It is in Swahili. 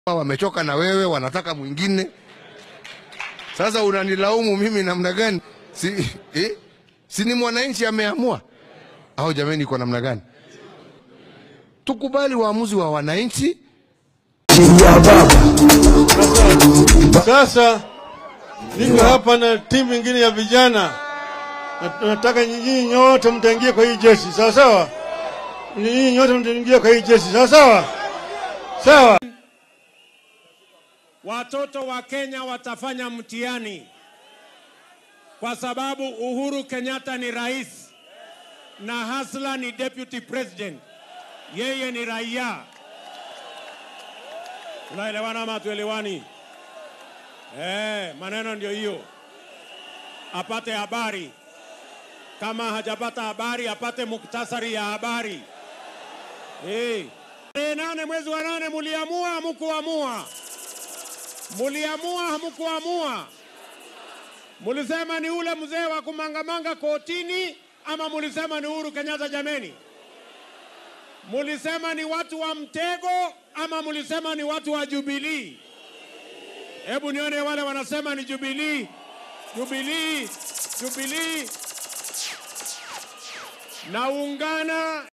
wamechoka na wewe, wanataka mwingine. Sasa unanilaumu mimi namna gani? Si, eh? si ni mwananchi ameamua au jamani, iko namna gani? Tukubali uamuzi wa wananchi. Sasa niko hapa na timu ingine ya vijana, Na- nataka nyinyi nyote mtaingia kwa hii jeshi, sawa sawa? Nyinyi nyote mtaingia kwa hii jeshi, sawa sawa? Sawa. Watoto wa Kenya watafanya mtihani kwa sababu Uhuru Kenyatta ni rais na Hasla ni deputy president, yeye ni raia. Tunaelewana ama tuelewani? Eh, maneno ndio hiyo. Apate habari, kama hajapata habari apate muktasari ya habari. Eh, tarehe nane mwezi wa nane muliamua, hamkuamua? Muliamua hamkuamua? Mulisema ni ule mzee wa kumangamanga kotini ama mulisema ni Uhuru Kenyatta? Jameni, mulisema ni watu wa mtego ama mulisema ni watu wa Jubilii? Hebu nione wale wanasema ni Jubilii, Jubilii, Jubilii. Naungana